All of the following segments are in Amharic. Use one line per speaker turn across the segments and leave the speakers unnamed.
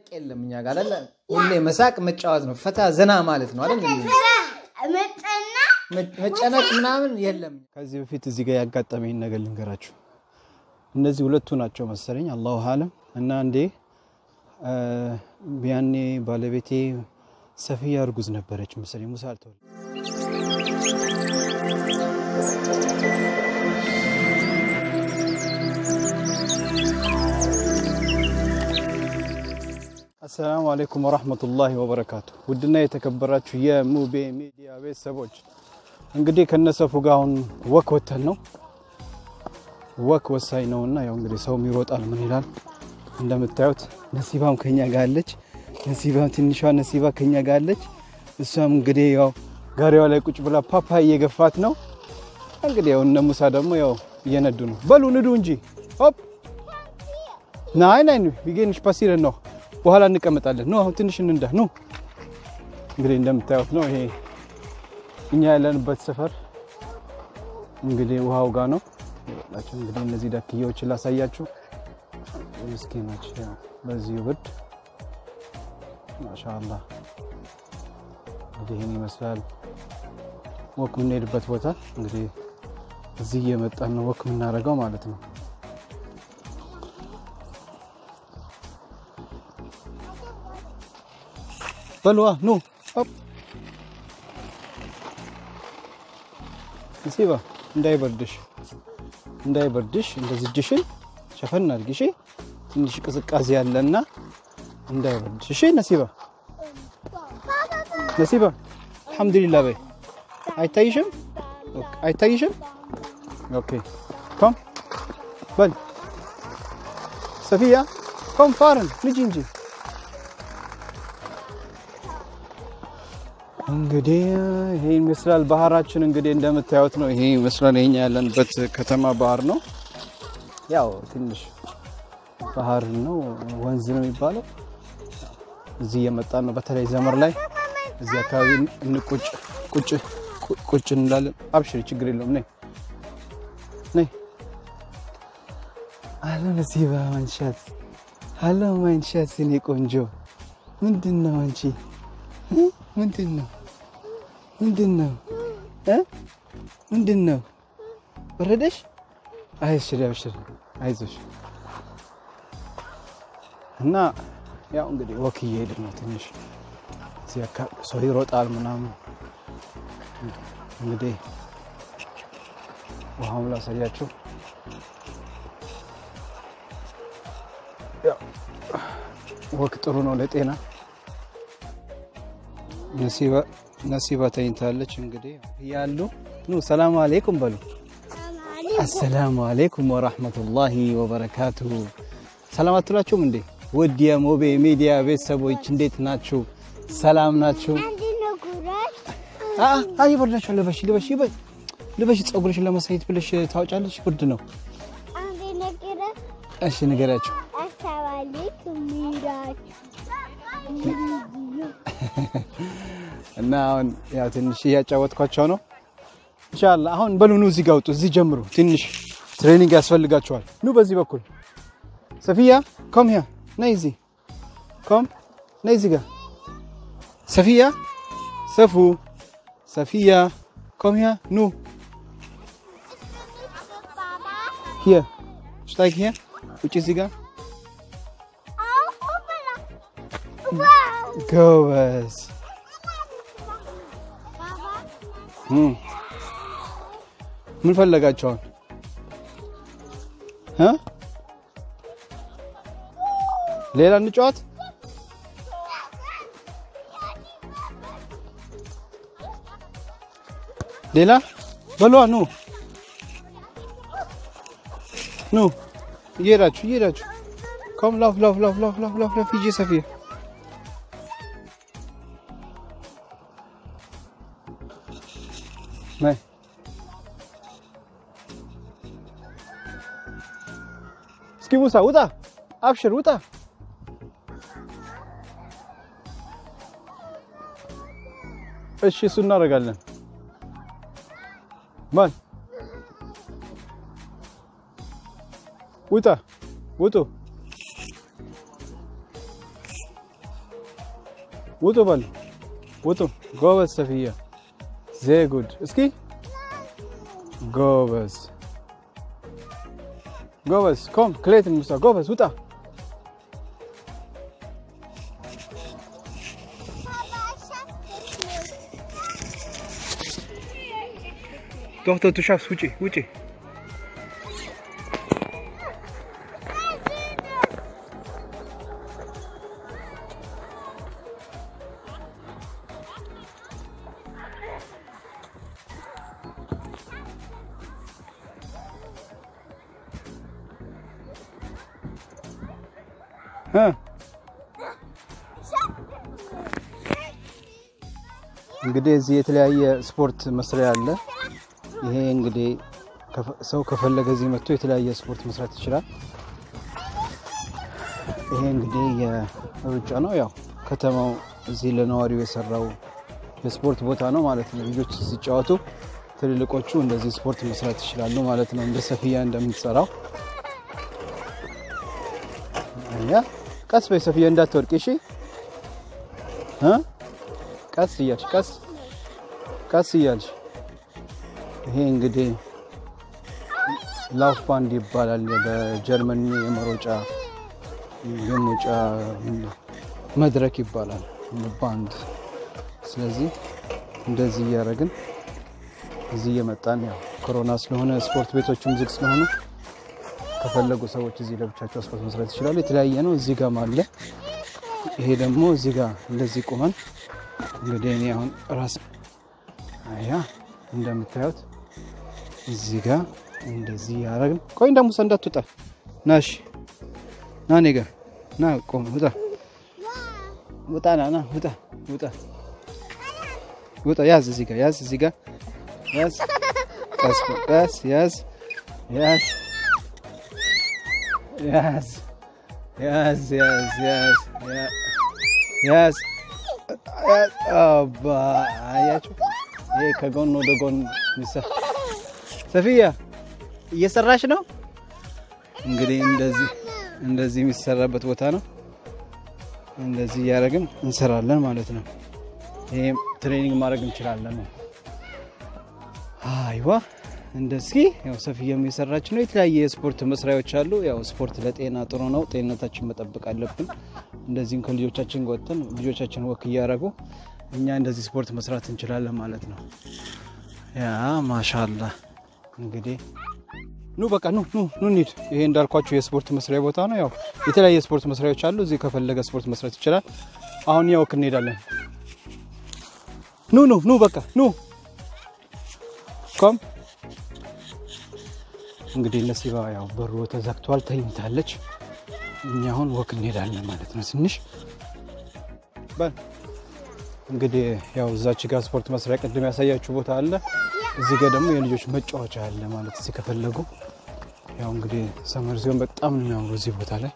የለም እኛ ጋር አይደለ? ሁሌ መሳቅ መጫወት ነው፣ ፈታ ዘና ማለት ነው አይደል?
መጠና
መጨነቅ ምናምን የለም።
ከዚህ በፊት እዚህ ጋር ያጋጠመኝ ነገር ልንገራችሁ። እነዚህ ሁለቱ ናቸው መሰለኝ አላሁ አለም እና እንዴ ያኔ ባለቤቴ ሰፊያ እርጉዝ ነበረች መሰለኝ ሙሳ አልተወለደም። አሰላሙ አለይኩም ወራህመቱላሂ ወበረካቱ። ውድና የተከበራችሁ የሙቤ ሚዲያ ቤተሰቦች እንግዲህ ከነሰፉ ጋር አሁን ወክ ወተን ነው። ወክ ወሳኝ ነውና ያው እንግዲህ ሰውም ይሮጣል ምን ይላል። እንደምታዩት ነሲባም ከኛ ጋር አለች። ነሲባም ትንሿ ነሲባ ከኛ ጋር አለች። እሷም እንግዲህ ያው ጋሪዋ ላይ ቁጭ ብላ ፓፓ እየገፋት ነው። እንግዲህ ያው እነ ሙሳ ደግሞ ያው እየነዱ ነው። በሉ ንዱ እንጂ ሆፕ ናይ ናይ ቢጌንሽ ፓሲረን ነው በኋላ እንቀመጣለን። ኑ አሁን ትንሽ እንንዳ ኑ። እንግዲህ እንደምታዩት ነው ይሄ እኛ ያለንበት ሰፈር እንግዲህ ውሃው ጋር ነው ይላችሁ። እንግዲህ እነዚህ ዳክዬዎችን ላሳያችሁ። ምስኪኖች በዚህ ብርድ ማሻአላህ እንግዲህ ይህን ይመስላል። ወክ የምንሄድበት ቦታ እንግዲህ እዚህ እየመጣን ነው ወክ የምናደርገው ማለት ነው። በልዋ ኑ ሆፕ ነሲባ እንዳይበርድሽ እንዳይበርድሽ እንደዚህ እጅሽን ሸፈን አድርጊ እሺ። ትንሽ ቅዝቃዜ ያለና እንዳይበርድሽ እሺ። ነሲባ ነሲባ አልሐምዱሊላህ በይ። አይታይሽም? ኦኬ አይታይሽም? ኦኬ ኮም በል ሰፊያ ኮም ፋርን ልጅ እንጂ እንግዲህ ይሄ ይመስላል ባህራችን። እንግዲህ እንደምታዩት ነው። ይሄ ይመስላል የኛ ያለንበት ከተማ ባህር ነው። ያው ትንሽ ባህር ነው፣ ወንዝ ነው የሚባለው። እዚህ እየመጣን ነው። በተለይ ዘመር ላይ እዚህ አካባቢ እንቁጭ ቁጭ ቁጭ እንላለን። አብሽሪ፣ ችግር የለውም። ነይ ነይ። አሎ ነሲባ ማንሻት፣ አሎ ማንሻት፣ የኔ ቆንጆ ምንድን ነው አንቺ ምንድን ነው? ምንድን ነው? ምንድን ነው? በረደሽ? አይሽሪ አብሽሪ፣ አይዞሽ። እና ያው እንግዲህ ወክ እየሄድን ነው። ትንሽ እዚህ አካባቢ ሰው ይሮጣል ምናምን። እንግዲህ ውሃውን ላሳያችሁ። ወክ ጥሩ ነው ለጤና። ነሲባ ተኝታለች። እንግዲህ እያሉ ኑ ሰላሙ አሌይኩም በሉ። አሰላሙ አሌይኩም ወራህመቱላሂ ወበረካቱሁ። ሰላም አትላችሁም እንዴ? ውድ የሙቤ ሚዲያ ቤተሰቦች እንዴት ናችሁ? ሰላም ናችሁ? አይ ይበርዳችኋል። ልበሽ ልበሽ ልበሽ፣ ፀጉርሽን ለማሳየት ብለሽ ታወጫለሽ። ብርድ ነው። እሺ ንገሪያቸው። እና አሁን ያው ትንሽ እያጫወትኳቸው ነው። ኢንሻአላህ አሁን በሉ ኑ እዚህ ጋር ውጡ። እዚህ ጀምሩ። ትንሽ ትሬኒንግ ያስፈልጋቸዋል። ኑ በዚህ በኩል ሰፊያ ኮም ያ ነይ እዚህ ኮም ነይ እዚህ ጋር ሰፊያ ሰፉ ሰፊያ ኮም ያ ኑ ሂያ ሽታይክ ሂያ ውጭ እዚህ ጋር ጎበዝ ምን ፈለጋቸዋል? ሌላ እንጫወት። ሌላ በሏ። ኑ ኑ፣ እየሄዳችሁ እየሄዳችሁ ኮም ላፍ ላፍ ላፍ ላፍ ላፍ ላፍ ላፍ ሂጂ ሰፊያ ነይ እስኪ ሙሳ ውጣ፣ አብሽር ውጣ። እሺ እሱ እናደርጋለን። ማን ውጣ፣ ውጡ። ውጡ በሉ ውጡ። ጎበዝ ሰፊያ ዜ ጉድ። እስኪ ጎበዝ ጎበዝ ኮም ክሌት ሙሳ ጎበዝ ውጣ። ዶክተር ቱሻፍስ ውጪ ውጪ። እ እንግዲህ እዚህ የተለያየ ስፖርት መስሪያ አለ። ይሄ እንግዲህ ከፈ- ሰው ከፈለገ እዚህ መጥቶ የተለያየ ስፖርት መስራት ይችላል። ይሄ እንግዲህ የሩጫ ነው። ያው ከተማው እዚህ ለነዋሪው የሰራው የስፖርት ቦታ ነው ማለት ነው። ልጆች ሲጫወቱ ትልልቆቹ እንደዚህ ስፖርት መስራት ይችላሉ ማለት ነው። እንደ ሰፊያ እንደምትሰራው ያ ቀስ በይ ሰፊያ እንዳትወድቅ እሺ እ ቀስ እያልሽ ቀስ ቀስ እያልሽ ይሄ እንግዲህ ላፍ ባንድ ይባላል። በጀርመን የመሮጫ የመሮጫ መድረክ ይባላል ባንድ። ስለዚህ እንደዚህ እያደረግን እዚህ እየመጣን ያው ኮሮና ስለሆነ ስፖርት ቤቶችም ዝግ ስለሆኑ ከፈለጉ ሰዎች እዚህ ለብቻቸው ስፖርት መስራት ይችላሉ። የተለያየ ነው። እዚህ ጋር አለ። ይሄ ደግሞ እዚህ ጋር እንደዚህ ቁመን እንግዲህ እኔ አሁን ራስ አያ እንደምታዩት እዚህ ጋር እንደዚህ ያደረግን። ቆይ እንደ ሙሳ እንዳትወጣ ና፣ እሺ ና፣ እኔ ጋር ና፣ ቆም፣ ውጣ፣ ውጣ፣ ና፣ ና፣ ውጣ፣ ውጣ፣ ውጣ፣ ያዝ፣ እዚህ ጋር ያዝ፣ እዚህ ጋር ያዝ፣ ቀስ፣ ቀስ፣ ያዝ፣ ያዝ፣ ያዝ፣ ያዝ፣ ያዝ፣ ያዝ፣ ያዝ አባ አያችሁ፣ ይሄ ከጎን ወደ ጎን ሚሳ ሰፊያ እየሰራሽ ነው። እንግዲህ እንደዚህ እንደዚህ የሚሰራበት ቦታ ነው። እንደዚህ እያደረግን እንሰራለን ማለት ነው። ይሄም ትሬኒንግ ማድረግ እንችላለን ነው። አይዋ እንደዚህ ያው ሰፊያም የሰራች ነው። የተለያየ የስፖርት መስሪያዎች አሉ። ያው ስፖርት ለጤና ጥሩ ነው። ጤንነታችን መጠበቅ አለብን። እንደዚህም ከልጆቻችን ወጥተን ልጆቻችን ወክ እያደረጉ እኛ እንደዚህ ስፖርት መስራት እንችላለን ማለት ነው። ያ ማሻላ እንግዲህ ኑ በቃ ኑ ኑ ኑ እንሂድ። ይሄ እንዳልኳችሁ የስፖርት መስሪያ ቦታ ነው። ያው የተለያየ ስፖርት መስሪያዎች አሉ። እዚህ ከፈለገ ስፖርት መስራት ይችላል። አሁን ያው እንሄዳለን። ኑ ኑ ኑ በቃ ኑ ኮም እንግዲህ ነሲባ ያው በሩ ተዘግቷል፣ ተኝታለች። እኛ አሁን ወክ እንሄዳለን ማለት ነው። ትንሽ በል እንግዲህ ያው እዛች ጋር ስፖርት መስሪያ ቅድም ያሳያችሁ ቦታ አለ። እዚህ ጋር ደግሞ የልጆች መጫወቻ አለ ማለት እዚህ ከፈለጉ ያው እንግዲህ ሰመር ሲሆን በጣም ነው የሚያምሩ እዚህ ቦታ ላይ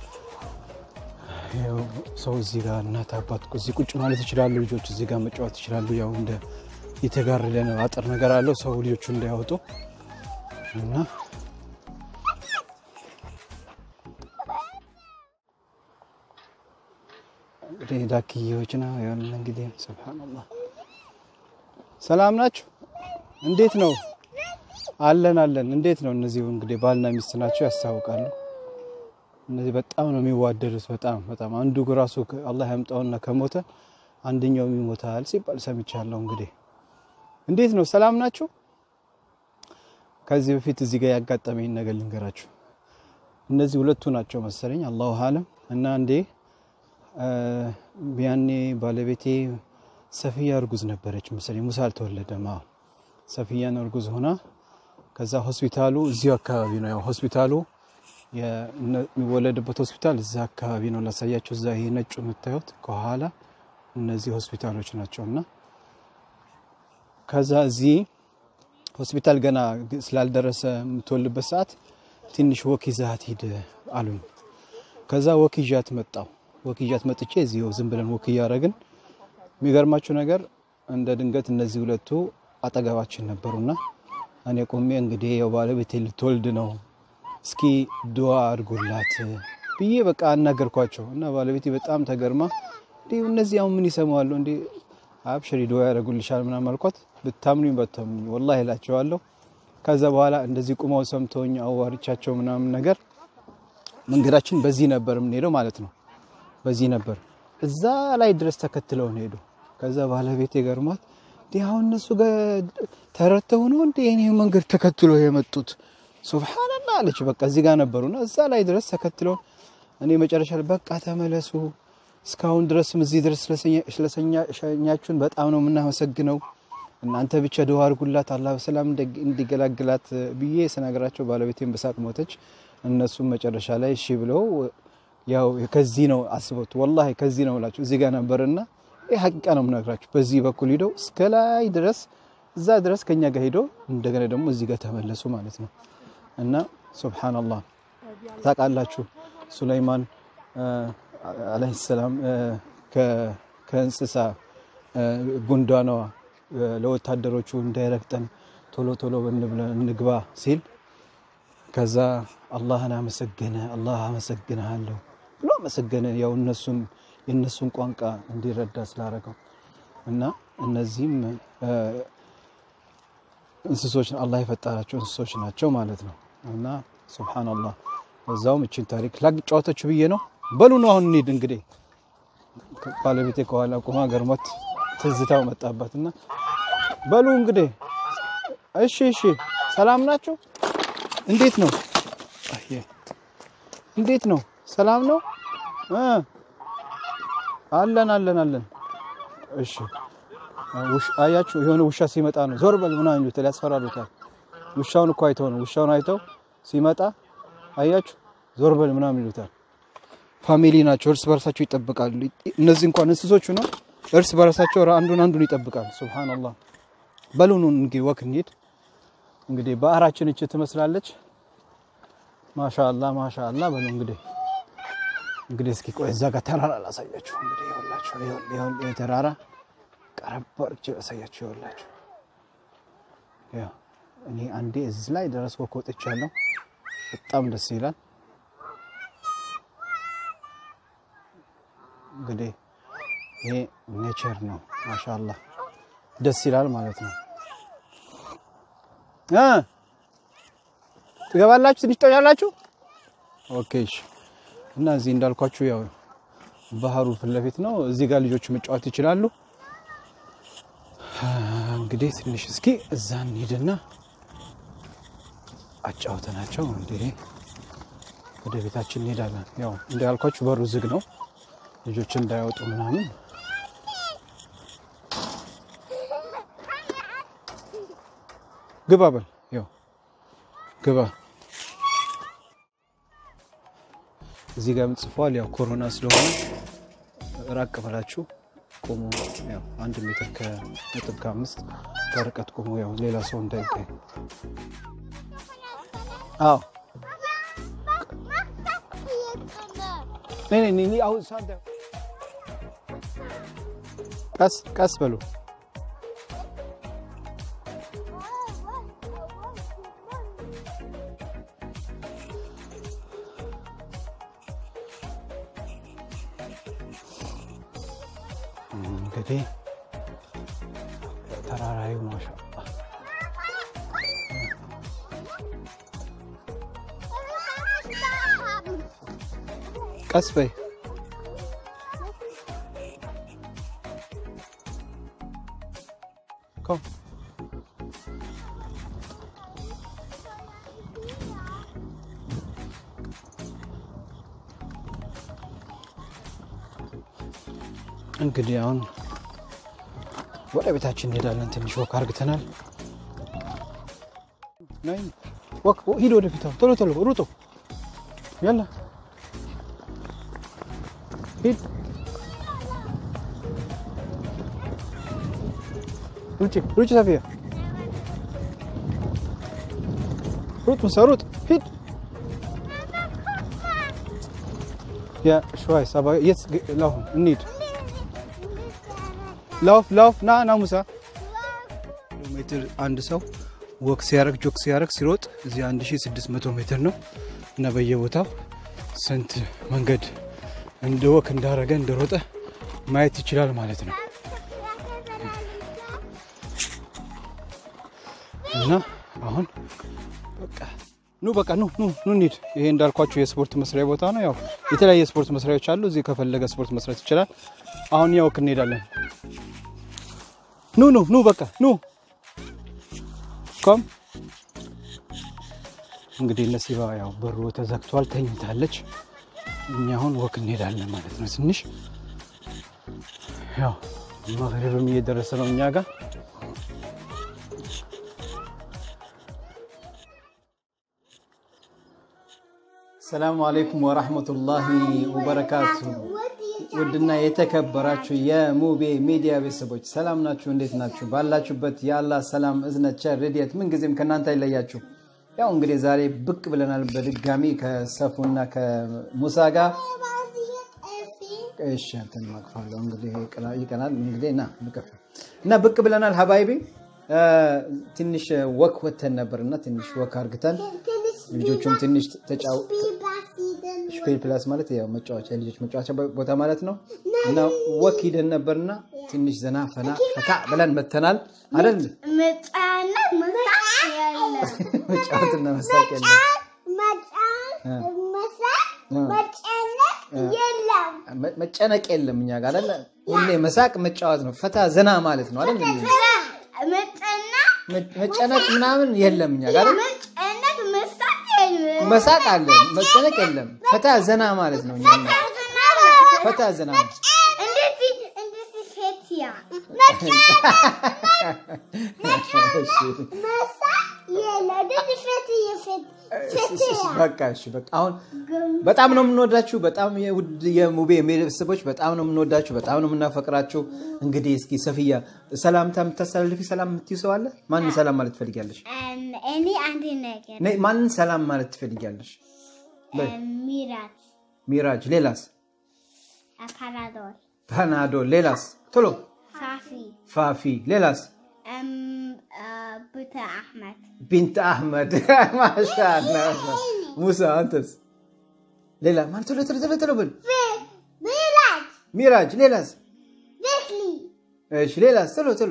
ያው ሰው እዚህ ጋር እናት አባት እዚህ ቁጭ ማለት ይችላሉ። ልጆች እዚህ ጋር መጫወት ይችላሉ። ያው እንደ የተጋረደ ነው አጥር ነገር አለው ሰው ልጆቹ እንዳያወጡ እና እንግዲህ ዳክዬዎች ነው ያለ እንግዲህ ሱብሃንአላህ። ሰላም ናችሁ? እንዴት ነው? አለን አለን። እንዴት ነው? እነዚህ እንግዲህ ባልና ሚስት ናቸው ያስታውቃሉ። እነዚህ በጣም ነው የሚዋደዱት። በጣም በጣም አንዱ ራሱ አላህ ያምጣውና ከሞተ አንደኛው ይሞታል ሲባል ሰምቻለሁ። እንግዲህ እንዴት ነው? ሰላም ናችሁ? ከዚህ በፊት እዚህ ጋር ያጋጠመኝ ነገር ልንገራችሁ። እነዚህ ሁለቱ ናቸው መሰለኝ አላሁ አለም እና እንዴ ያኔ ባለቤቴ ሰፊያ እርጉዝ ነበረች መሰለኝ። ሙሳ አልተወለደም። አዎ ሰፊያን እርጉዝ ሆና ከዛ ሆስፒታሉ እዚሁ አካባቢ ነው። ያው ሆስፒታሉ የሚወለድበት ሆስፒታል እዛ አካባቢ ነው። ላሳያቸው። እዛ ይሄ ነጩ የምታዩት ከኋላ እነዚህ ሆስፒታሎች ናቸው። እና ከዛ እዚህ ሆስፒታል ገና ስላልደረሰ የምትወልድበት ሰዓት ትንሽ ወክ ይዛት ሂድ አሉኝ። ከዛ ወክ ይዣት መጣው ወክ ይዣት መጥቼ እዚሁ ዝም ብለን ወክ እያደረግን የሚገርማችሁ ነገር እንደ ድንገት እነዚህ ሁለቱ አጠገባችን ነበሩና እኔ ቆሜ እንግዲህ ያው ባለቤቴ ልትወልድ ነው እስኪ ድዋ አድርጉላት ብዬ በቃ አናገርኳቸው እና ባለቤቴ በጣም ተገርማ እንዲህ እነዚህ አሁን ምን ይሰማዋሉ እንዲ አብሽሪ ዱዓ ያደርጉልሻል ምናምን አልኳት። ብታምኑኝ በታምኑኝ ወላሂ እላቸዋለሁ። ከዛ በኋላ እንደዚህ ቁመው ሰምተውኝ አዋርቻቸው ምናምን ነገር መንገዳችን በዚህ ነበር የምንሄደው ማለት ነው። በዚህ ነበር እዛ ላይ ድረስ ተከትለውን ሄዱ። ከዛ ባለቤቴ ገርሟት እንዲህ አሁን እነሱ ጋር ተረተው ነው እንዲ የኔ መንገድ ተከትሎ የመጡት ሱብሃንአላህ አለች። በቃ እዚህ ጋር ነበሩና እዛ ላይ ድረስ ተከትለውን እኔ መጨረሻ ላይ በቃ ተመለሱ፣ እስካሁን ድረስም እዚህ ድረስ ስለሸኛችሁን በጣም ነው የምናመሰግነው። እናንተ ብቻ ድዋ አድርጉላት አላህ በሰላም እንዲገላግላት ብዬ ስነግራቸው ባለቤቴን በሳቅ ሞተች። እነሱም መጨረሻ ላይ እሺ ብለው ያው ከዚህ ነው አስቦት ወላሂ ከዚህ ነው እላችሁ እዚህ ጋር ነበርና ይህ ሀቂቃ ነው የምነግራችሁ። በዚህ በኩል ሂደው እስከ ላይ ድረስ እዛ ድረስ ከኛ ጋር ሂደው እንደገና ደግሞ እዚህ ጋር ተመለሱ ማለት ነው። እና ሱብሃነላህ ታውቃላችሁ ሱለይማን አለይሂ ሰላም ከእንስሳ ጉንዳኗ ለወታደሮቹ እንዳይረግጠን ቶሎ ቶሎ እንግባ ሲል ከዛ አላህን አመሰገነ። አላህ አመሰግንሃለሁ ብሎ አመሰገነ። ያው እነሱን የእነሱን ቋንቋ እንዲረዳ ስላደረገው እና እነዚህም እንስሶች አላህ የፈጠራቸው እንስሶች ናቸው ማለት ነው። እና ሱብሃነላህ በዛውም እችን ታሪክ ላጫወተችሁ ብዬ ነው። በሉ ነው አሁን እንሂድ እንግዲህ። ባለቤቴ ከኋላ ቁማ ገርሞት ትዝታው መጣባት እና በሉ እንግዲህ እሺ፣ እሺ፣ ሰላም ናቸው። እንዴት ነው? አየ እንዴት ነው? ሰላም ነው? አለን አለን አለን። እሺ ውሽ አያችሁ፣ የሆነ ውሻ ሲመጣ ነው ዞር በል ምናምን ይሉታል፣ ያስፈራሩታል። ውሻውን እኮ አይተው ነው ውሻውን አይተው ሲመጣ አያችሁ፣ ዞር በል ምናምን ይሉታል። ፋሚሊ ናቸው፣ እርስ በርሳቸው ይጠብቃሉ። እነዚህ እንኳን እንስሶቹ ነው እርስ በርሳቸው አንዱን አንዱን ይጠብቃል። ሱብሃንአላህ። በሉኑ እንግዲህ ወክ እንሂድ። እንግዲህ ባህራችን እች ትመስላለች። ማሻአላ ማሻአላ። በሉ እንግዲህ እንግዲህ እስኪ ቆይ እዛ ጋር ተራራ ላሳያችሁ። እንግዲህ ይኸውላችሁ፣ ይኸው ተራራ ቀረብ አድርጌ ላሳያችሁ። ይኸውላችሁ፣ ያው እኔ አንዴ እዚህ ላይ ድረስ ወክ ወጥቻለሁ። በጣም ደስ ይላል። እንግዲህ ይሄ ኔቸር ነው። ማሻአላ ደስ ይላል ማለት ነው። ትገባላችሁ፣ ትንሽ ትቆያላችሁ። ኦኬ እሺ። እና እዚህ እንዳልኳችሁ ያው ባህሩ ፊት ለፊት ነው። እዚህ ጋር ልጆች መጫወት ይችላሉ። እንግዲህ ትንሽ እስኪ እዛ እንሂድና አጫውተናቸው እንግዲህ ወደ ቤታችን እንሄዳለን። ያው እንዳልኳችሁ በሩ ዝግ ነው፣ ልጆች እንዳይወጡ ምናምን ግባ በል ያው ግባ። እዚህ ጋር ጽፏል። ያው ኮሮና ስለሆነ ራቅ ብላችሁ ቆሙ። ያው አንድ ሜትር ከነጥብ ከአምስት በርቀት ቆሙ። ያው ሌላ ሰው እንዳይገኝ። አዎ ቀስ ቀስ በሉ እንግዲህ ተራራዊ ማሻአላ ቀስ በይ ኮም እንግዲህ አሁን ወደ ቤታችን እንሄዳለን። ትንሽ ወክ አርግተናል። ወክ ሂድ ወደፊት፣ ቶሎ ቶሎ ሩጦ ያላ ሂድ ሩጭ ሩጭ ሰፊያ ሩጥ ምሳ ሩጥ ሂድ ያ شوي ሰባ የት ላሁን እንሂድ ላውፍ ላውፍ ና ና ሙሳ ኪሎ ሜትር አንድ ሰው ወክ ሲያረግ ጆክ ሲያረግ ሲሮጥ እዚህ 1600 ሜትር ነው እና በየቦታው ስንት መንገድ እንደ ወክ እንዳረገ እንደሮጠ ማየት ይችላል ማለት ነው። እና አሁን በቃ ኑ በቃ ኑ ኑ ኑ እንሂድ። ይሄ እንዳልኳችሁ የስፖርት መስሪያ ቦታ ነው። ያው የተለያየ ስፖርት መስሪያዎች አሉ። እዚህ ከፈለገ ስፖርት መስራት ይችላል። አሁን ያው እንሄዳለን። ኑ ኑ ኑ በቃ ኑ ኮም እንግዲህ ነሲባ ያው በሩ ተዘግቷል፣ ተኝታለች። እኛ አሁን ወክ እንሄዳለን ማለት ነው። ትንሽ ያው መግሪብም እየደረሰ ነው እኛ ጋር ሰላሙ አለይኩም ወራህመቱላሂ ወበረካቱ። ውድና የተከበራችሁ የሙቤ ሚዲያ ቤተሰቦች ሰላም ናችሁ? እንዴት ናችሁ? ባላችሁበት የአላህ ሰላም እዝነት፣ ቸር፣ ረድኤት ምንጊዜም ከእናንተ አይለያችሁ። ያው እንግዲህ ዛሬ ብቅ ብለናል በድጋሚ ከሰፉና ከሙሳ ጋር። እሺ አንተን ማቅፋለሁ እንግዲህ ይቀናል እንግዲህ እና ንቀፍ እና ብቅ ብለናል ሀባይቢ ትንሽ ወክ ወተን ነበር እና ትንሽ ወክ አርግተን ልጆቹም ትንሽ ተጫው ስፔል ፕላስ ማለት ያው መጫወቻ የልጆች መጫወቻ ቦታ ማለት ነው እና ወክ ሂደን ነበርና ትንሽ ዘና ፈና ፈታ ብለን መተናል አይደል?
መጫነት መሳቅ የለም።
መጫወትና መሳቅ የለም።
መጨነቅ የለም።
መ- መጨነቅ የለም እኛ ጋር አይደለ? ሁሌ መሳቅ መጫወት ነው፣ ፈታ ዘና ማለት ነው አይደል?
መጨነቅ
መ- መጨነቅ ምናምን የለም እኛ ጋር አይደል?
መጨነቅ መሳቅ የለም።
መሳቅ አለ፣ መጨነቅ የለም። ፈታ ዘና ማለት ነው። እኛ ጋር ፈታ ዘና ነው።
እንደዚህ እንደዚህ ፌትያ
እሺ።
መሳቅ የለም። እንደዚህ ፌትያ ፌትያ
በቃ እሺ፣ በቃ አሁን በጣም ነው የምንወዳችሁ። በጣም የውድ የሙቤ ቤተሰቦች በጣም ነው የምንወዳችሁ፣ በጣም ነው የምናፈቅራችሁ። እንግዲህ እስኪ ሰፊያ ሰላምታ የምታስተላልፊ ሰላም የምትይው ሰው አለ? ማንን ሰላም ማለት ትፈልጊያለሽ?
እኔ አንድ ነገር
ነይ፣ ማንን ሰላም ማለት ትፈልጊያለሽ? በይ።
ሚራት
ሚራጅ፣ ሌላስ?
አፓራዶር
ፓናዶ፣ ሌላስ? ቶሎ
ፋፊ
ፋፊ፣ ሌላስ?
ቡተ አሕመድ
ቢንት አህመድ ማሻአላ። ሙሳ፣ አንተስ? ሌላ ማን? ቶሎ ቶሎ ቶሎ ቶሎ ብል።
ሚራት
ሚራጅ፣ ሌላስ?
ቤትሊ
እሺ፣ ሌላስ? ቶሎ ቶሎ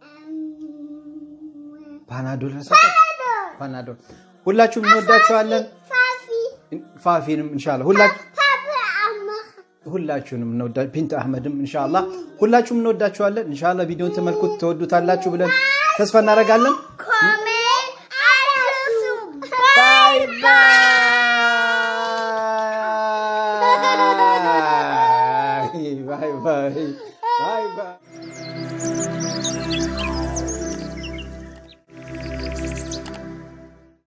ፓናዶል ፓናዶል። ሁላችሁም እንወዳችኋለን።
ፋፊ
ፋፊንም እንሻላ ሁላችሁ
ፓፓ አማህ
ሁላችሁንም እንወዳ ቢንት አህመድም እንሻላ ሁላችሁም እንወዳችኋለን። እንሻላ ቪዲዮን ተመልኩት ተወዱታላችሁ ብለን ተስፋ እናደርጋለን።
ኮሜንት አረሱ
ባይ ባይ ባይ ባይ ባይ ባይ